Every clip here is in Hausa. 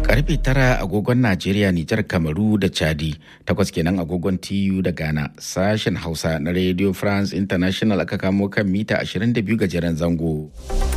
karfe tara agogon Najeriya, Nijar, Kamaru da Chadi, takwas kenan agogon TU da Ghana, sashen Hausa na Radio France International aka kamo kan mita 22 gajeren zango.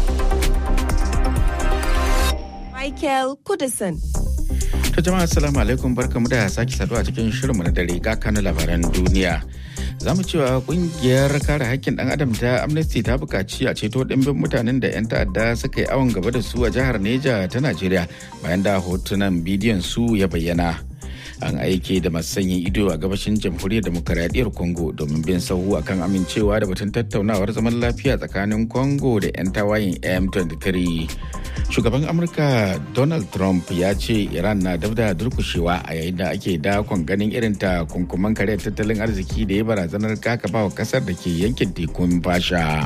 Michael Kudison. To jama'a assalamu alaikum barkamu da sake saduwa cikin shirinmu na dare ga kanu labaran duniya. Za mu cewa kungiyar kare haƙƙin ɗan adam ta Amnesty ta buƙaci a ceto ɗimbin mutanen da 'yan ta'adda suka yi awon gaba da su a jihar Neja ta Najeriya bayan da hotunan bidiyon su ya bayyana. an aike da masu sanyin ido a gabashin jamhuriyar demokaradiyyar congo domin bin sahu akan amincewa da batun tattaunawar zaman lafiya tsakanin congo da 'yan tawayin m23 shugaban amurka donald trump ya ce iran na dab da durkushewa a yayin da ake dakon ganin irin ta kunkuman kare tattalin arziki da ya barazanar kakabawa kasar da ke yankin tekun fasha.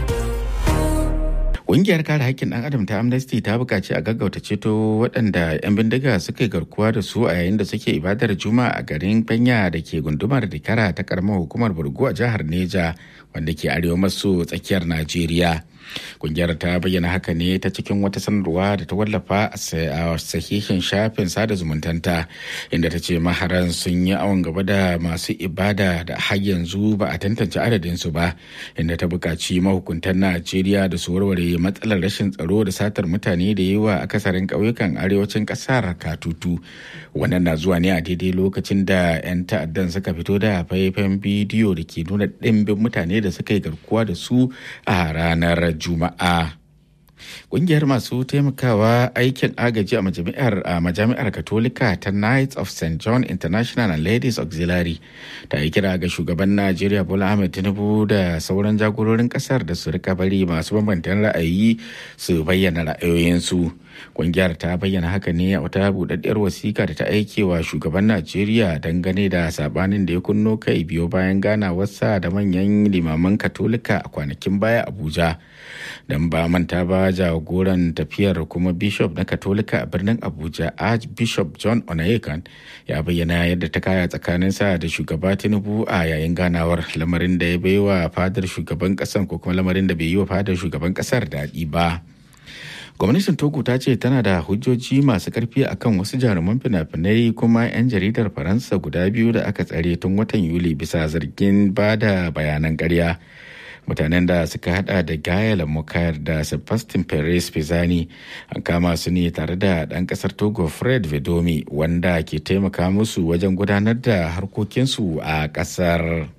Ƙungiyar kare haƙƙin ɗan adam ta Amnesty ta buƙaci a gaggauta ceto waɗanda 'yan bindiga suka yi garkuwa da su a yayin da suke ibadar juma a garin Banya da ke gundumar Dikara ta karamar hukumar Burgu a jihar Neja wanda ke arewa maso tsakiyar Najeriya. Ƙungiyar ta bayyana haka ne ta cikin wata sanarwa da ta wallafa a sahihin shafin sada zumuntanta inda ta ce maharan sun yi awon gaba da masu ibada da har yanzu ba a tantance adadinsu ba inda ta buƙaci mahukuntan Najeriya da su warware matsalar rashin tsaro da satar mutane da yi wa akasarin ƙauyukan arewacin ƙasar katutu wannan na zuwa ne a daidai lokacin da 'yan ta'addan suka fito da faifan bidiyo da ke nuna ɗimbin mutane da suka yi garkuwa da su a ranar juma'a Ƙungiyar masu taimakawa aikin agaji a majami'ar a majami'ar Katolika ta Knights of St. John International and Ladies Auxiliary ta yi kira ga shugaban Najeriya Bola Ahmed Tinubu da sauran jagororin kasar da su rika bari masu bambantan ra'ayi su bayyana ra'ayoyinsu. Ƙungiyar ta bayyana haka ne a wata buɗaɗɗiyar wasiƙa da ta aike wa shugaban Najeriya dangane da sabanin da ya kunno kai biyo bayan ganawarsa da manyan limaman Katolika a kwanakin baya Abuja. Dan ba manta ba jagoran tafiyar kuma bishop na katolika a birnin abuja archbishop john onayekan ya bayyana yadda ta kaya tsakaninsa da shugaba tinubu a yayin ganawar lamarin da ya baiwa fadar shugaban kasan ko kuma lamarin da bai yi wa fadar shugaban kasar daɗi ba gwamnatin togo ta ce tana da hujjoji masu karfi akan wasu jaruman fina-finai kuma 'yan jaridar faransa guda biyu da aka tsare tun watan yuli bisa zargin ba da bayanan karya. mutanen da suka hada da Gael Mukayar da Sebastian Perez Pizani an kama su ne tare da ɗan ƙasar Togo Fred Vedomi wanda ke taimaka musu wajen gudanar da harkokinsu a ƙasar.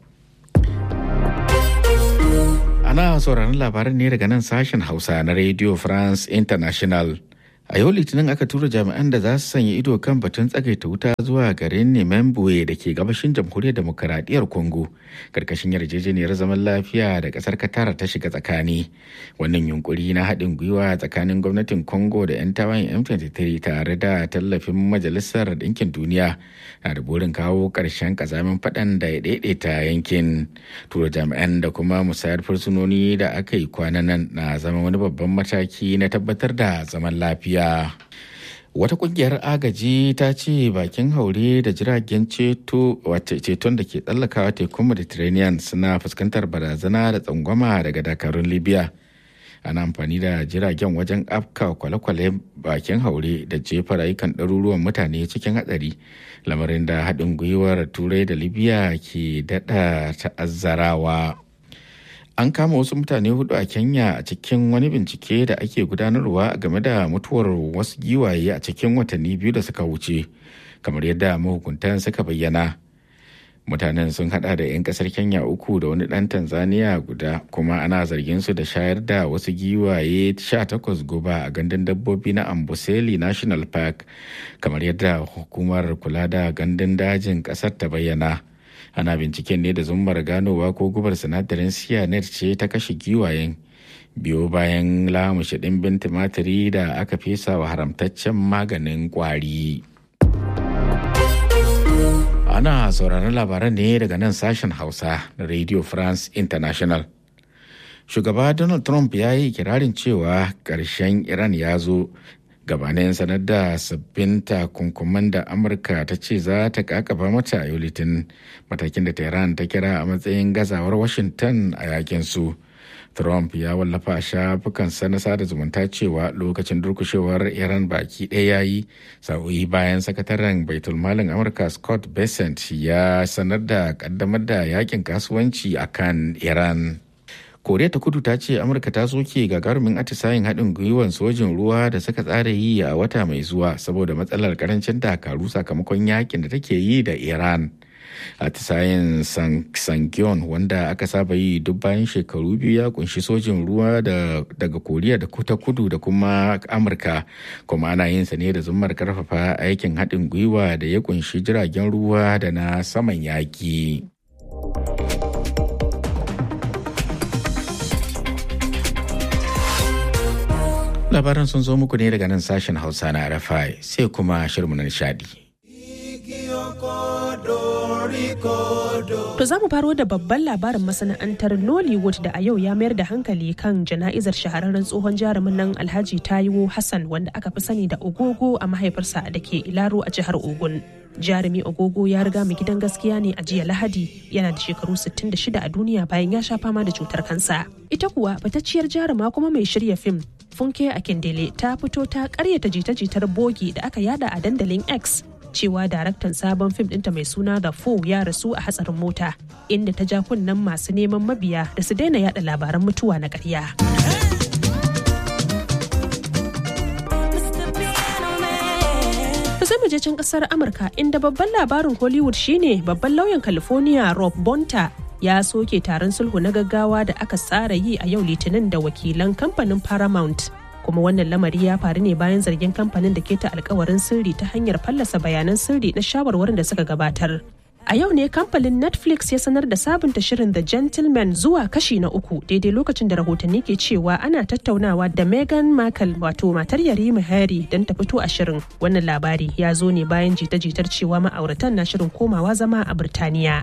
Ana sauraron labaran ne daga nan sashen Hausa na Radio France International. A yau Litinin aka tura jami'an da za su sanya ido kan batun tsagaita wuta zuwa garin Nemembuwe da ke gabashin jamhuriyar demokaradiyyar Congo, karkashin yarjejeniyar zaman lafiya da kasar Qatar ta shiga tsakani. Wannan yunkuri na haɗin gwiwa tsakanin gwamnatin Congo da 'yan tawayen M23 tare da tallafin Majalisar Ɗinkin Duniya na da burin kawo ƙarshen ƙazamin faɗan da ya daidaita yankin. Tura jami'an da kuma musayar fursunoni da aka yi kwanan nan na zama wani babban mataki na tabbatar da zaman lafiya. lafiya. Wata kungiyar agaji ta ce bakin haure da jiragen ceto ceton da ke tsallakawa tekun Mediterranean suna fuskantar barazana da tsangwama daga dakarun Libya. Ana amfani da jiragen wajen afka kwale-kwale bakin haure da jefa rayukan ɗaruruwan mutane cikin hatsari lamarin da haɗin gwiwar turai da Libya ke daɗa ta'azzarawa. an kama wasu mutane hudu a kenya a cikin wani bincike da ake gudanarwa game da mutuwar wasu giwaye a cikin watanni biyu da suka wuce kamar yadda mahukuntan suka bayyana mutanen sun hada da 'yan kasar kenya uku da wani dan tanzania guda kuma ana zargin su da shayar da wasu giwaye 18 guba a gandun dabbobi na amboseli national park kamar yadda hukumar kula da gandun dajin kasar ta bayyana ana binciken ne da zummar ganowa ko gubar sinadarin cyanide ce ta kashe giwayen biyo bayan lamushe ɗimbin tumatiri da aka fesa wa haramtaccen maganin kwari ana sauraron labaran ne daga nan sashen hausa na radio france international shugaba donald trump ya yi kirarin cewa ƙarshen iran ya zo gabanin sanar da sabbin takunkuman da amurka ta ce za ta kakaba mata a yau litinin matakin da tehran ta kira a matsayin gazawar washington a yakin su Trump ya wallafa a shafukansa na sada zumunta cewa lokacin durkushewar Iran baki ɗaya ya yi sa'o'i bayan sakataren baitulmalin Amurka Scott Bessent ya sanar da kaddamar da yakin kasuwanci a kan Iran. Koriya ta kudu ta ce Amurka ta soke gagarumin atisayen haɗin gwiwan sojin ruwa da suka tsara yi a wata mai zuwa saboda matsalar karancin dakaru sakamakon yakin da take yi da Iran. atisayen sangyon wanda aka saba yi duk bayan shekaru biyu ya kunshi sojin ruwa daga koriya da ta kudu da kuma amurka kuma ana yin sa ne da zummar karfafa aikin haɗin gwiwa da ya kunshi jiragen ruwa da na saman yaƙi. labaran sun zo muku ne daga nan sashen hausa na rfi sai kuma shirmu na nishadi. To za mu faro da babban labarin masana'antar Nollywood da a yau ya mayar da hankali kan jana'izar shahararren tsohon jarumin nan Alhaji Taiwo Hassan wanda aka fi sani da Ogogo a mahaifarsa da ke Ilaro a jihar Ogun. Jarumi Ogogo ya riga mu gidan gaskiya ne a jiya Lahadi yana da shekaru 66 a duniya bayan ya sha fama da cutar kansa. Ita kuwa fitacciyar jaruma kuma mai shirya fim Funke Akindele ta fito ta karyata jita-jitar bogi da aka yada a dandalin X cewa daraktan sabon fim ɗinta mai suna The Four ya rasu a hatsarin mota inda ta ja kunnen masu neman mabiya da su daina yada labaran mutuwa na ƙarya. sai mu je can kasar Amurka inda babban labarin Hollywood shine babban lauyan California Rob Bonta ya soke taron sulhu na gaggawa da aka tsara yi a yau litinin da wakilan kamfanin Paramount. kuma wannan lamari ya faru ne bayan zargin kamfanin da ke ta alkawarin sirri ta hanyar fallasa bayanan sirri na shawarwarin da suka gabatar. A yau ne kamfanin Netflix ya sanar da sabunta shirin The Gentleman zuwa kashi na uku daidai lokacin da rahotanni ke cewa ana tattaunawa da Meghan Markle wato matar Yarima Harry don ta fito a shirin. Wannan labari ya zo ne bayan jita-jitar cewa ma'auratan na shirin komawa zama a Birtaniya.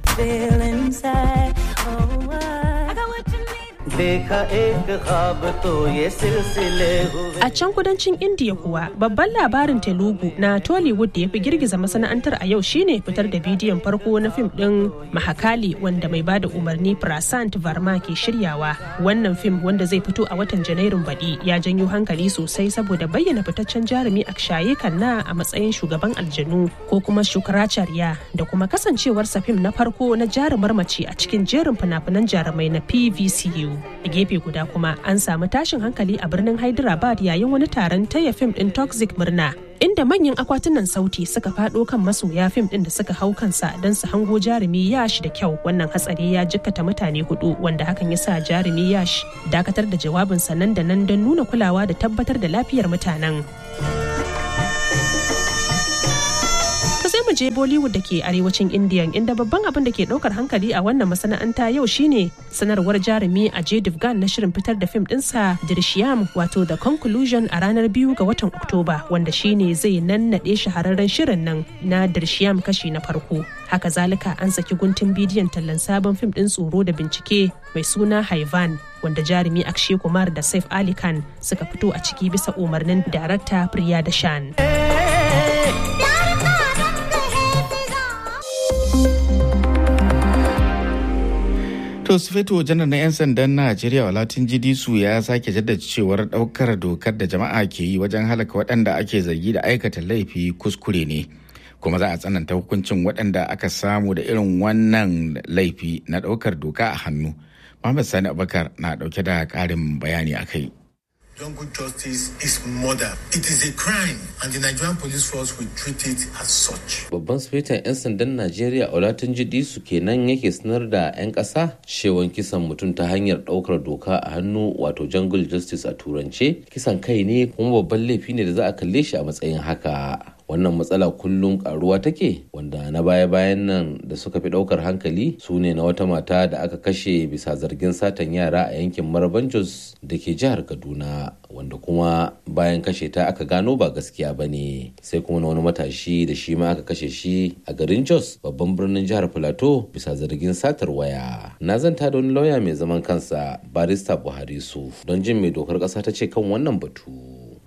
A can kudancin Indiya kuwa babban labarin Telugu na Tollywood da ya fi girgiza masana'antar a yau shine fitar da bidiyon farko na fim ɗin Mahakali wanda mai bada umarni Prasant Varma ke shiryawa. Wannan fim wanda zai fito a watan Janairun baɗi ya janyo hankali sosai saboda bayyana fitaccen jarumi Akshaye Kanna a matsayin shugaban aljanu ko kuma Shukracharya da kuma kasancewarsa fim na farko na jarumar mace a cikin jerin fina-finan jarumai na PVCU. A gefe guda kuma an samu tashin hankali a birnin Hyderabad yayin wani taron taya fim din Toxic murna. Inda manyan akwatunan sauti suka fado kan masoya fim din da suka hau kansa don su hango jarumi yash da kyau wannan hatsari ya jikkata mutane hudu wanda hakan ya sa jarumi yash dakatar da jawabinsa nan da nan don nuna kulawa da tabbatar da lafiyar mutanen. sai mu je Bollywood da ke arewacin India inda babban abin da ke daukar hankali a wannan masana'anta yau shine sanarwar jarumi a J Divgan na shirin fitar da fim dinsa Drishyam wato The Conclusion a ranar biyu ga watan Oktoba wanda shine zai nannade shahararren shirin nan na Drishyam kashi na farko. Haka zalika an saki guntun bidiyon tallan sabon fim din tsoro da bincike mai suna Haivan wanda jarumi Akshay Kumar da Saif Ali Khan suka fito a ciki bisa umarnin darakta Priya Dashan. To Sufeto janar na 'yan sandan Najeriya Walatin Jidisu ya sake jaddada cewar daukar dokar da jama'a ke yi wajen halaka waɗanda ake zargi da aikata laifi kuskure ne. Kuma za a tsananta hukuncin waɗanda aka samu da irin wannan laifi na ɗaukar doka a hannu. Muhammad Sani Abubakar na ɗauke da ƙarin bayani a kai. Jungle justice is murder. It is a crime and the Nigerian police force will treat it as such. Babban sufetan 'yan sandan Najeriya Olatunji Disu kenan yake sanar da 'yan ƙasa shewan kisan mutum ta hanyar ɗaukar doka a hannu wato jungle justice a turance kisan kai ne kuma babban laifi ne da za a kalle shi a matsayin haka. wannan matsala kullum karuwa take wanda na baya-bayan nan da suka fi daukar hankali su ne na wata mata da aka kashe bisa zargin satan yara a yankin maraban jos da ke jihar kaduna wanda kuma bayan kashe ta aka gano ba gaskiya ba ne sai kuma na wani matashi da shi ma aka kashe shi a garin jos babban birnin jihar plateau bisa zargin satar waya na zanta da wani lauya mai zaman kansa barista buhari su don jin mai dokar kasa ta ce kan wannan batu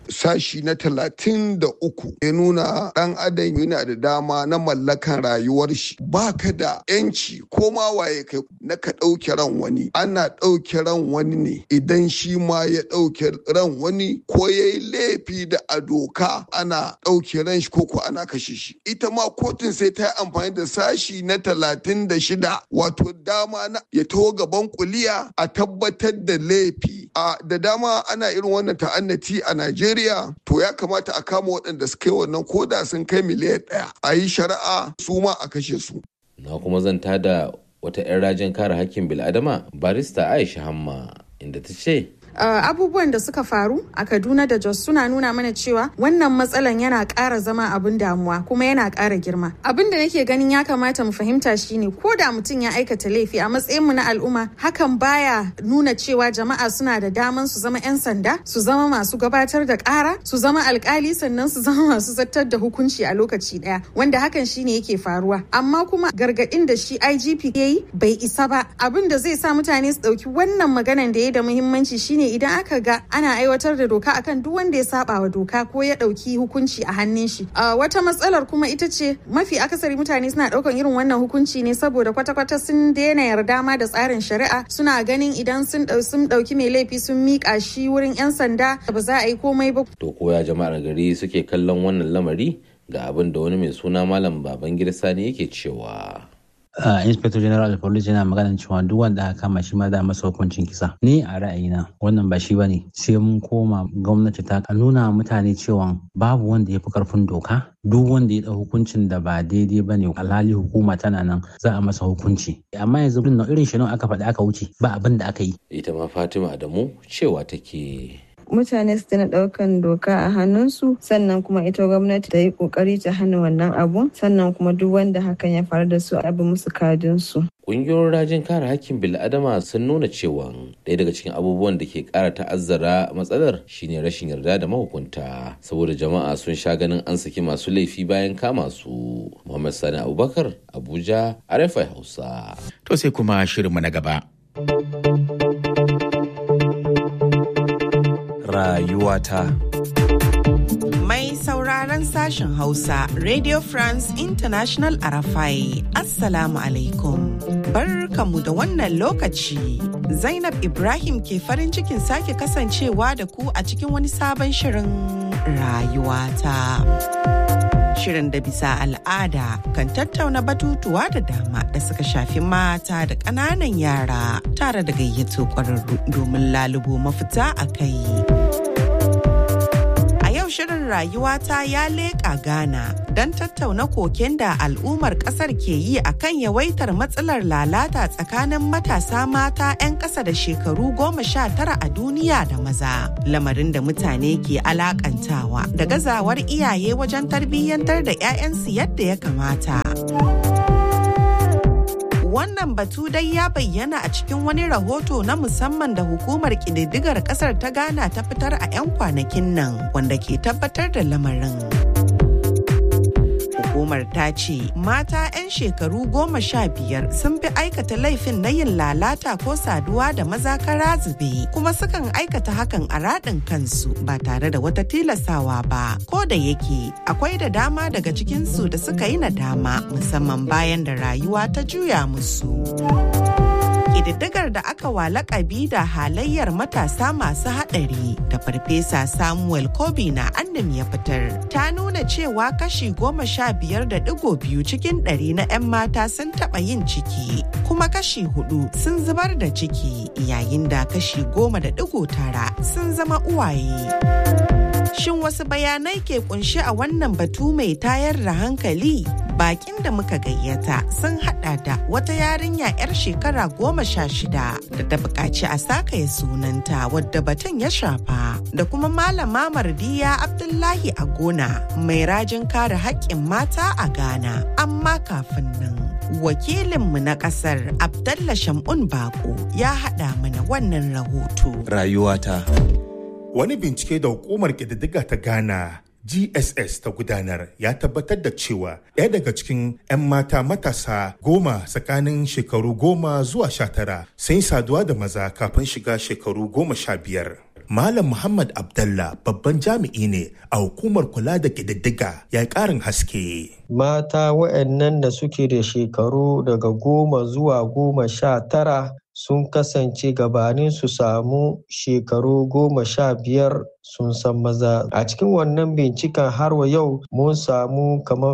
sashi na talatin da uku ya nuna ɗan adam yana da dama na mallakan rayuwar shi ba ka da yanci ko ma waye kai na ka ɗauke ran wani ana ɗauke ran wani ne idan shi ma ya ɗauke ran wani ko ya yi laifi da a doka ana ɗauke ran shi ko ko ana kashe shi ita ma kotun sai ta yi amfani da sashi na talatin da shida wato dama na ya taho gaban kuliya a tabbatar da laifi a da dama ana irin wannan ta'annati a Najeriya to ya kamata a kama waɗanda suka yi wannan koda sun kai miliyan ɗaya a yi shari'a su ma a kashe su. Na kuma zanta da wata 'yan rajin kare hakkin bil'adama barista Aisha Hamma inda ta ce Uh, abubuwan da suka faru a kaduna da jos suna nuna mana cewa wannan matsalan yana ƙara zama abin damuwa kuma yana ƙara girma abin da nake ganin ya kamata mu fahimta shine ko da mutum ya aikata laifi a matsayin mu na al'umma hakan baya nuna cewa jama'a suna da daman su zama 'yan sanda su zama masu gabatar da ƙara su zama alkali sannan su zama masu zartar da hukunci a lokaci ɗaya wanda hakan shine yake faruwa amma kuma gargaɗin da shi igp ya yi bai isa ba abin da zai sa mutane su ɗauki wannan maganan da ya da muhimmanci shine idan aka ga ana aiwatar da doka akan duk wanda ya saba wa doka ko ya dauki hukunci a hannun shi wata matsalar kuma ita ce mafi akasari mutane suna daukan irin wannan hukunci ne saboda kwata-kwata sun daina yarda ma da tsarin shari'a suna ganin idan sun sun dauki mai laifi sun mika shi wurin yan sanda ba za a yi komai ba to koya jama'ar gari suke kallon wannan lamari ga abin da wani mai suna malam babangida sani yake cewa Uh, inspector general of police yana maganin cewa duk wanda aka kama shi ma da masa hukuncin kisa ni a ra'ayina wannan ba shi bane sai mun koma gwamnati ta nuna mutane cewa babu wanda ya fi karfin doka duk wanda ya dau hukuncin da ba daidai bane alhali hukuma tana nan za a masa hukunci amma yanzu irin shi aka faɗi aka wuce ba abin da aka yi ita ma fatima adamu cewa take mutane su tana daukan doka a hannunsu sannan kuma ita gwamnati ta yi kokari ta hana wannan abu sannan kuma duk wanda hakan ya faru da su a bi musu kadinsu. Ƙungiyoyin rajin kare hakkin bil'adama sun nuna cewa ɗaya daga cikin abubuwan da ke ƙara ta'azzara matsalar shine rashin yarda da mahukunta saboda jama'a sun sha ganin an saki masu laifi bayan kama su. Muhammad Sani Abubakar Abuja RFI Hausa. To sai kuma shirinmu na gaba. rayuwata. Mai sauraron sashen Hausa, Radio France International Arafai, Assalamu alaikum. Barkamu da wannan lokaci. Zainab Ibrahim ke farin cikin sake kasancewa da ku a cikin wani sabon shirin rayuwata. Shirin da bisa al'ada kan tattauna batutuwa da dama da suka shafi mata da ƙananan yara tare da gayyato ƙwararru domin lalubo mafita a kai. shirin rayuwata ya leƙa Ghana don tattauna koken da al'ummar ƙasar ke yi a kan yawaitar matsalar lalata tsakanin matasa mata 'yan ƙasa da shekaru goma sha tara a duniya da maza. Lamarin da mutane ke alakantawa da gazawar iyaye wajen tarbiyyantar da 'ya'yansu yadda ya kamata. wannan batu dai ya bayyana a cikin wani rahoto na musamman da hukumar ƙididdigar ƙasar ta ghana ta fitar a 'yan kwanakin nan wanda ke tabbatar da lamarin hukumar ta ce mata 'yan shekaru goma sha biyar sun fi aikata laifin na yin lalata ko saduwa da maza kara zube kuma sukan aikata hakan a raɗin kansu ba tare da wata tilasawa ba ko da yake akwai da dama daga cikinsu da suka yi nadama musamman bayan da rayuwa ta juya musu. ƙididdigar da aka wa lakabi da halayyar matasa masu haɗari da farfesa samuel kobi na annam ya fitar ta nuna cewa kashi goma sha biyar da digo biyu cikin ɗari na 'yan mata sun taɓa yin ciki kuma kashi hudu sun zubar da ciki yayin da kashi goma da digo tara sun zama uwaye. Shin wasu bayanai ke kunshi a wannan batu mai tayar da hankali? Bakin da muka gayyata sun hada da wata yarinya 'yar shekara goma sha shida da ta buƙaci a sakaya sunanta wadda batun ya shafa da kuma malama mardiya Abdullahi a gona mai rajin kare haƙƙin mata a Ghana. Amma kafin nan. Wakilinmu na ƙasar Abdallah Shamun Bako ya haɗa mana wannan rahoto. Rayuwata. Wani bincike da hukumar ƙididdiga ta Ghana GSS ta gudanar ya tabbatar da cewa ɗaya daga cikin 'yan mata matasa goma tsakanin shekaru goma zuwa sha tara sun saduwa da maza kafin shiga shekaru goma sha biyar. Malam Muhammad Abdallah babban jami'i ne a hukumar kula da ƙididdiga ya ƙarin haske. Mata waɗannan da suke da shekaru daga goma zuwa goma sha tara sun kasance gabanin su samu shekaru goma sha biyar sun san maza a cikin wannan binciken har wa yau mun samu kamar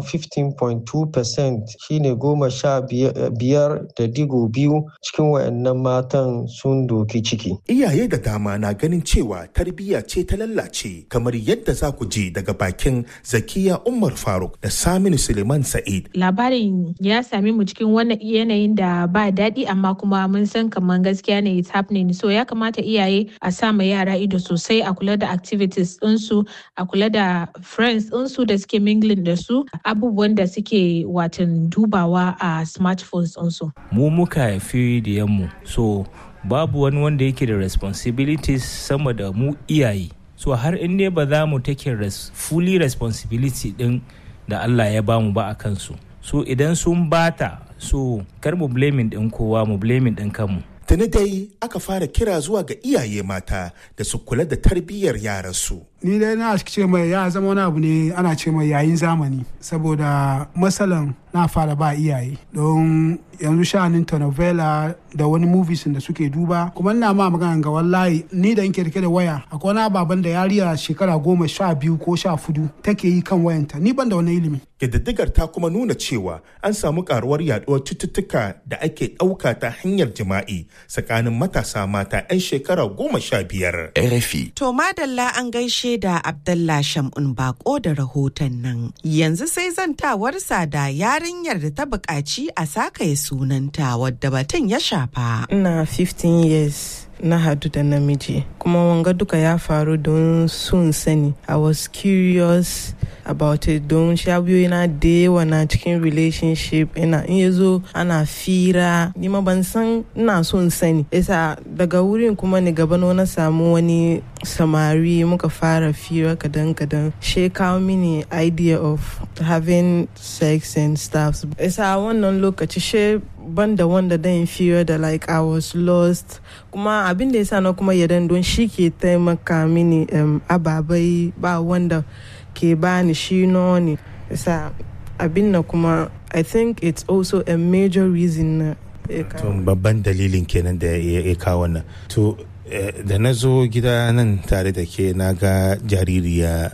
15.2% shine goma sha biyar da digo biyu cikin wayannan matan sun doki ciki iyaye da dama na ganin cewa tarbiyya ce ta lallace kamar yadda za ku ji daga bakin zakiya umar faruk da saminu suleiman sa'id labarin ya sami mu cikin wannan yanayin da ba daɗi amma kuma mun san kamar gaskiya ne it's happening so ya kamata iyaye a sa ma yara ido sosai a kula da activities ɗinsu a kula da friends ɗinsu da suke mingling da su abubuwan da suke watan dubawa a smartphones ɗinsu. mu muka haifi da yammu so babu wani wanda yake da responsibilities sama da mu iyaye so har in ne ba za mu take res fully responsibility din da Allah ya bamu ba a kansu so idan sun bata so kar mu blaming din kowa mu blaming din kanmu Tuni dai aka fara kira zuwa ga iyaye mata da su kula da tarbiyyar yaransu. Ni dai na ce mai ya zama wani abu ne ana ce mai yayin zamani saboda matsalan na fara ba iyaye don yanzu sha'anin telenovela da wani movies da suke duba kuma ina ma magana ga wallahi ni da nke rike da waya akwai wani ababen da yariya shekara goma sha biyu ko sha fudu take yi kan wayanta ni ban da wani ilimi. Ƙididdigar ta kuma nuna cewa an samu karuwar yaduwar cututtuka da ake ɗauka ta hanyar jima'i tsakanin matasa mata 'yan shekara goma sha biyar. RFI. To madalla an gaishe da Abdallah Shamun Bako da rahoton nan. Yanzu sai zantawarsa da yarinyar da ta buƙaci a sakaye sunanta wadda batun ya shafa. Ina 15 years. na hadu da namiji kuma wanga duka ya faru don sun sani i was curious about it don shabiyoyi na da yawa na cikin relationship ina in ya zo ana fira ni ma ban san ina son sani isa daga wurin kuma ni gaba na samu wani samari muka fara fira kadan kadan she kawo mini idea of having sex and stuff isa wannan lokaci she banda wanda dan fira da like I was lost kuma abin da yasa na kuma yadan don shi ke taimaka mini um, ababai ba wanda ke bani shi ne yasa abin na kuma I think it's also a major reason na to babban dalilin kenan da ya kawo wannan to da na zo gida nan tare da ke na ga jaririya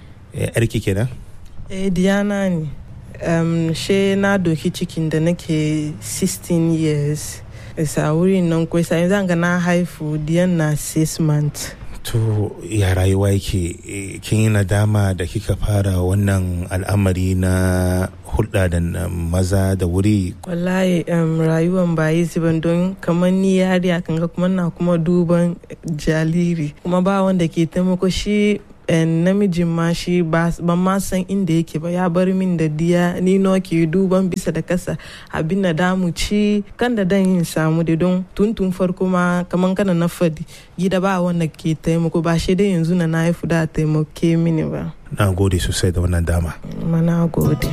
yarki kenan eh diana ne um, she na doki cikin da nake 16 years isa wurin nan ko isa yanzu ga na haifu diyan na 6 months to ya rayuwa yake kin yi nadama da kika fara wannan al'amari na hulɗa da maza da wuri wallahi um, rayuwan ba yi ban don kamar ni yari kan ga kuma na kuma duban jariri kuma ba wanda ke taimako shi namijin ma shi ban ma san inda yake ba ya bar min da diya ni no ke duban bisa da kasa abin da damu ci kan da dan yin samu da don tuntun farko ma kaman kana na fadi gida ba wanda ke taimako ba shi dai yanzu na na haifu da taimake mini ba na gode sosai da wannan dama ma na gode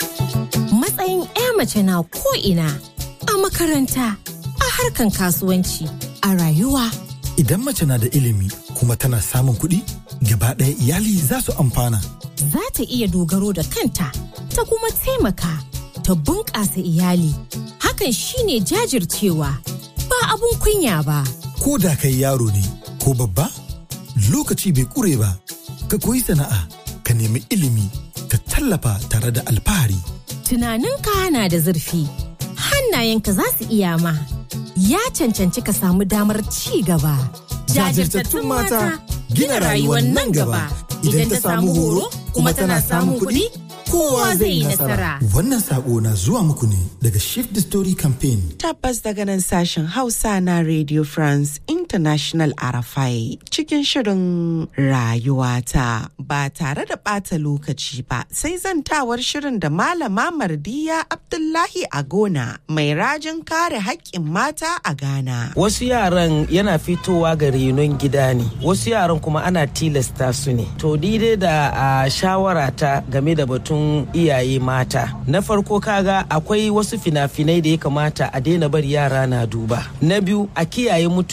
matsayin 'ya mace na ko ina a makaranta a harkan kasuwanci a rayuwa idan mace na da ilimi kuma tana samun kuɗi gaba ɗaya iyali za su amfana. Za ta iya dogaro da kanta ta kuma taimaka ta bunƙasa iyali. Hakan shine jajircewa ba abun kunya ba. Ko da kai yaro ne ko babba lokaci bai ƙure ba ka koyi sana'a ka nemi ilimi ka tallafa tare da alfahari. Tunaninka na da zurfi hannayenka za su iya ma ya cancanci ka samu damar ci gaba. Jajirtattun mata gina rayuwar nan gaba idan ta samu horo kuma tana samun kuɗi kowa zai yi nasara. Wannan sako na zuwa muku ne daga Shift the Story Campaign. Tabbas daga nan sashen Hausa na Radio France International Arafai cikin shirin rayuwata ba tare da ɓata lokaci ba sai zantawar shirin da Malama Mardiya Abdullahi Agona mai rajin kare haƙƙin mata a Ghana. Wasu yaran yana fitowa ga renon gida ne, wasu yaran kuma ana tilasta su ne. To daidai da a shawara ta game da batun iyaye mata. Na farko kaga akwai wasu fina-finai da ya kamata a daina bari yara na duba. Na biyu a kiyaye mutuncin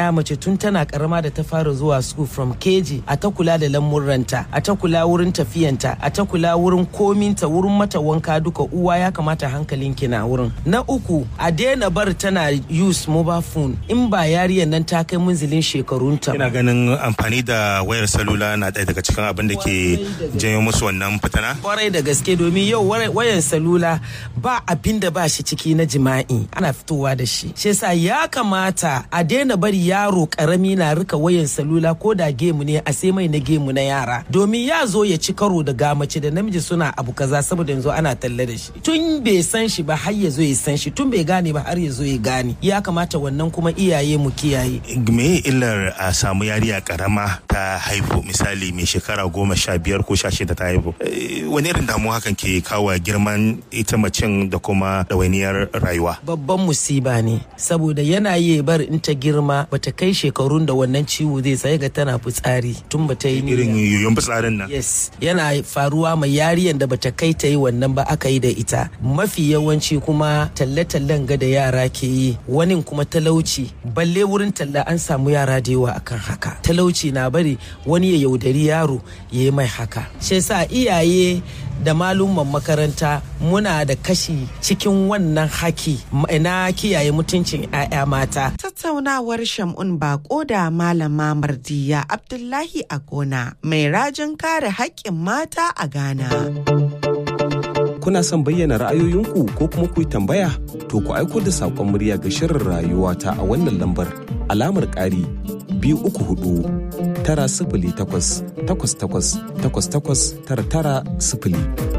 ya mace tun tana karama da ta fara zuwa school from keji a ta kula da lamurranta a ta kula wurin tafiyanta a ta kula wurin kominta wurin mata wanka duka uwa ya kamata hankalin ki na wurin na uku a daina bar tana use mobile phone in ba yariyar nan ta kai munzilin shekarunta ina ganin amfani da wayar salula na ɗaya daga cikin abin da ke janyo musu wannan fitana kwarai da gaske domin yau wayan salula ba abin da ba shi ciki na jima'i ana fitowa da shi shi yasa ya kamata a daina bari yaro karami na rika wayan salula ko da gemu ne a sai mai na gemu na yara domin ya zo ya ci karo da gamace da namiji suna abu kaza saboda yanzu ana talle da shi tun bai san shi ba har ya zo ya san shi tun bai gane ba har ya zo ya gane ya kamata wannan kuma iyaye mu kiyaye me illar a samu yariya karama ta haihu misali mai shekara goma sha biyar ko sha shida ta haihu wani irin damuwa hakan ke kawo girman ita macen da kuma ɗawainiyar rayuwa babban musiba ne saboda yana yi bar in ta girma bata kai shekarun da wannan ciwo zai sai ga tana fitsari tun bata yi irin yoyon fitsarin nan yes yana faruwa mai yariyan da bata kai ta yi wannan ba aka yi da ita mafi yawanci kuma talle-tallen ga da yara ke yi wani kuma talauci balle wurin talla an samu yara da yawa akan haka talauci na bari wani ya yaudari yaro ya yi mai haka shi yasa iyaye da malumman makaranta muna da kashi cikin wannan haki na kiyaye mutuncin 'ya'ya mata. Tattaunawar Shamun Bako da Malama Mardiya Abdullahi a gona mai rajin kare haƙƙin mata a Ghana. Kuna son bayyana ra'ayoyinku ko kuma ku yi tambaya? To ku aiko da saƙon murya ga shirin rayuwa ta a wannan lambar alamar ƙari biyu uku hudu tara sifili takwas takwas takwas takwas takwas tara tara sifili.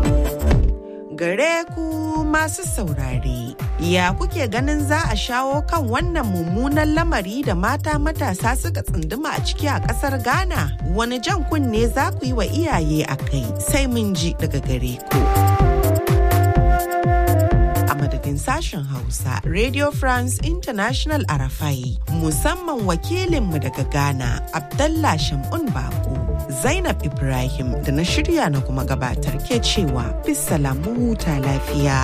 Gare ku masu saurare, ya kuke ganin za a shawo kan wannan mummunan lamari da mata matasa suka tsunduma a ciki a ƙasar Ghana? Wani jan kunne za ku yi wa iyaye a kai sai mun ji daga gare ku. madadin sashen Hausa Radio France International Arafai musamman wakilinmu daga Ghana Abdallah Shamun Bako Zainab Ibrahim da na shirya na kuma gabatar ke cewa bisalamu huta lafiya.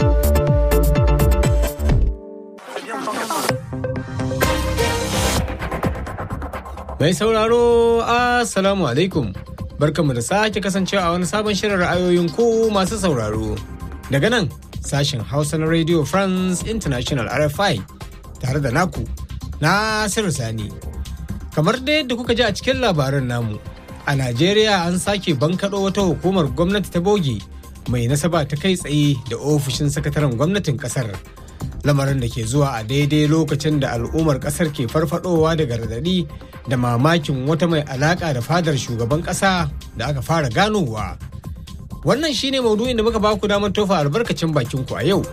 Mai sauraro Assalamu alaikum barkamu da sake kasancewa a wani sabon shirin ra'ayoyin ku masu sauraro daga nan sashen Hausa na Radio France International RFI tare da naku Nasiru Sani. Kamar da yadda kuka ji a cikin labaran namu, a Najeriya an sake bankaɗo wata hukumar gwamnati ta bogi mai nasaba ta kai tsaye da ofishin sakataren gwamnatin ƙasar. Lamarin da ke zuwa a daidai lokacin da al'ummar ƙasar ke farfadowa daga radadi da mamakin wata mai alaƙa da fadar shugaban ƙasa da aka fara ganowa. Wannan shine maudu'in da muka ba ku damar tofa albarkacin bakin ku a yau.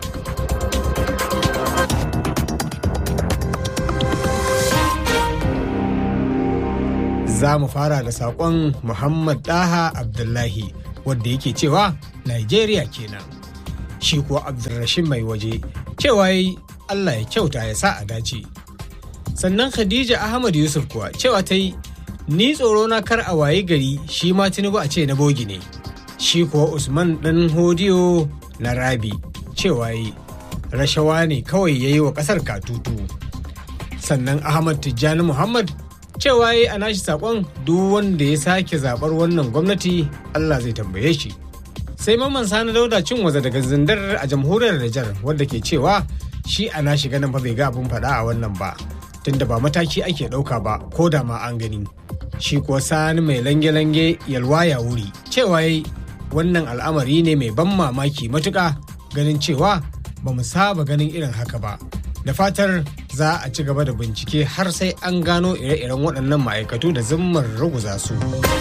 Za mu fara da saƙon Muhammad Daha Abdullahi wadda yake cewa Nigeria kenan. Shi kuwa Abdulrashid mai waje cewa yi Allah ya kyauta ya sa a dace. Sannan Khadija Ahmad Yusuf kuwa cewa ta yi ni tsoro na kar a waye gari shi ma Tinubu a ce na bogi ne. shi kuwa usman ɗan hodiyo na rabi cewa yi rashawa ne kawai ya yi wa ƙasar katutu sannan ahmad tijjani muhammad cewa yi a nashi saƙon duk wanda ya sake zaɓar wannan gwamnati allah zai tambaye shi sai mamman sani dauda cin waza daga zindar a jamhuriyar Nijar wadda ke cewa shi a nashi ganin fa bai ga abin faɗa a wannan ba tunda ba mataki ake ɗauka ba ko da ma an gani shi kuwa sani mai lange-lange yalwa ya wuri cewa yi wannan al'amari ne mai ban mamaki matuƙa ganin cewa ba mu saba ganin irin haka ba da fatar za a ci gaba da bincike har sai an gano ire-iren waɗannan ma'aikatu da zimmar ruguza su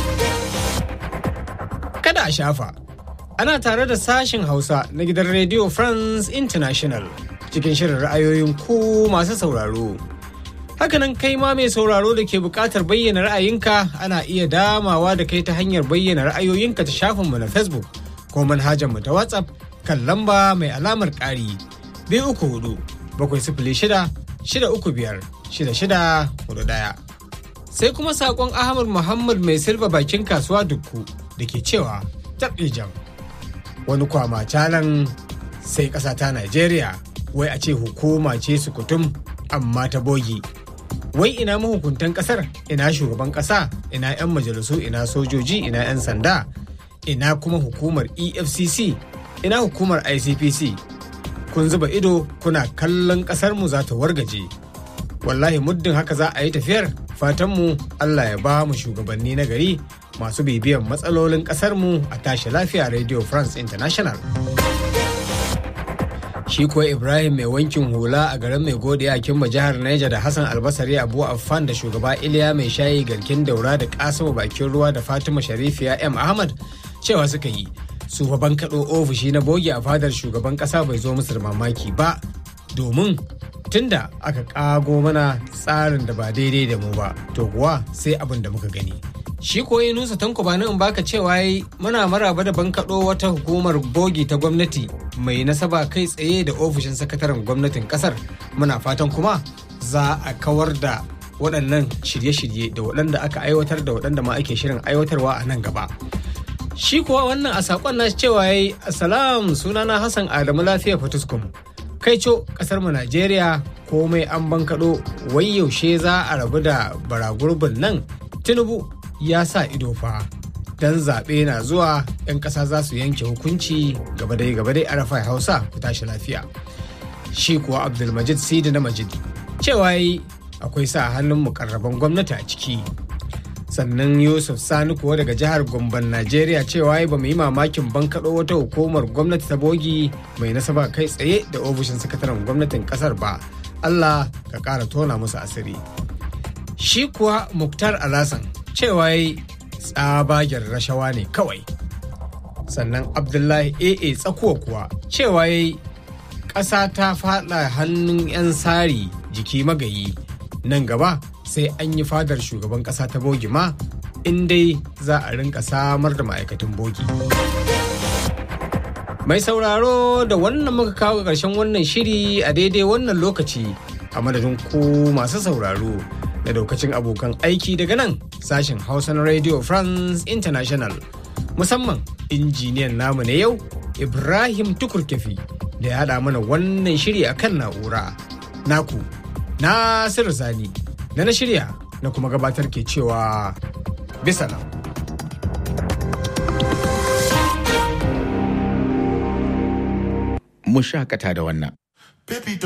kada a shafa ana tare da sashen hausa na gidan radio france international cikin shirin ra'ayoyin ku masu sauraro Hakanan kai ma mai sauraro da ke buƙatar bayyana ra'ayinka ana iya damawa da kai ta hanyar bayyana ra'ayoyinka ta shafinmu na Facebook ko manhajarmu ta WhatsApp kan lamba mai alamar ƙari biyu uku hudu bakwai sifili shida shida uku biyar shida shida hudu ɗaya. Sai kuma saƙon Ahmad Muhammad mai silba bakin kasuwa dukku da ke cewa jam wani kwama calan sai ƙasa ta Najeriya wai a ce hukuma ce sukutum amma ta bogi wai ina mahukuntan kasar ina shugaban kasa ina 'yan majalisu ina sojoji ina 'yan sanda ina kuma hukumar efcc ina hukumar icpc kun zuba ido kuna kallon kasarmu za ta wargaje wallahi muddin haka za a yi tafiyar fatanmu allah ya ba mu shugabanni na gari masu bibiyan matsalolin kasarmu a tashi lafiya radio france international shi kuwa ibrahim mai wankin hula a garin mai godiya a kimba jihar Niger da hassan albasari abu affan da shugaba iliya mai shayi garkin daura da kasimu bakin ruwa da fatima sharifiya m ahmad cewa suka yi su fa kaɗo ofishi na bogi a fadar shugaban ƙasa bai zo musu da mamaki ba domin tunda aka ƙago mana tsarin da ba daidai da mu ba to kuwa sai abin da muka gani shi koyi nusa tanko ba in baka cewa yi muna maraba da bankaɗo wata hukumar bogi ta gwamnati mai nasaba kai tsaye da ofishin sakataren gwamnatin ƙasar muna fatan kuma za a kawar da waɗannan shirye-shirye da waɗanda aka aiwatar da waɗanda ma ake shirin aiwatarwa a nan gaba shi kuwa wannan a saƙon na cewa ya yi asalam sunana hassan adamu lafiya fatuskum kai co ƙasar mu najeriya komai an bankaɗo wai yaushe za a rabu da baragurbin nan tinubu ya sa ido fa dan zaɓe na zuwa 'yan ƙasa za su yanke hukunci gaba dai gaba dai arafa hausa ku tashi lafiya shi kuwa abdulmajid sidi na majid cewa yi akwai sa hannun mukarraban gwamnati a ciki sannan yusuf sani kuwa daga jihar gomban najeriya cewa ba mu yi mamakin bankaɗo wata hukumar gwamnati ta bogi mai nasaba kai tsaye da ofishin sakataren gwamnatin ƙasar ba allah ka ƙara tona musu asiri shi kuwa muktar alasan cewa yi tsabagen rashawa ne kawai sannan abdullahi aa tsakuwa kuwa cewa yi ƙasa ta faɗa hannun 'yan sari jiki magayi nan gaba sai an yi fadar shugaban ƙasa ta bogi ma in dai za a rinka samar da ma'aikatan bogi mai sauraro da wannan muka kawo ƙarshen wannan shiri a daidai wannan lokaci a madadin ku masu sauraro da daukacin abokan aiki daga nan sashen hausa na radio france international musamman injiniyan namu na yau ibrahim tukurkefi da ya haɗa mana wannan shiri a kan na'ura naku nasiru sani da na shirya na kuma gabatar ke cewa bisa nan mu shakata da wannan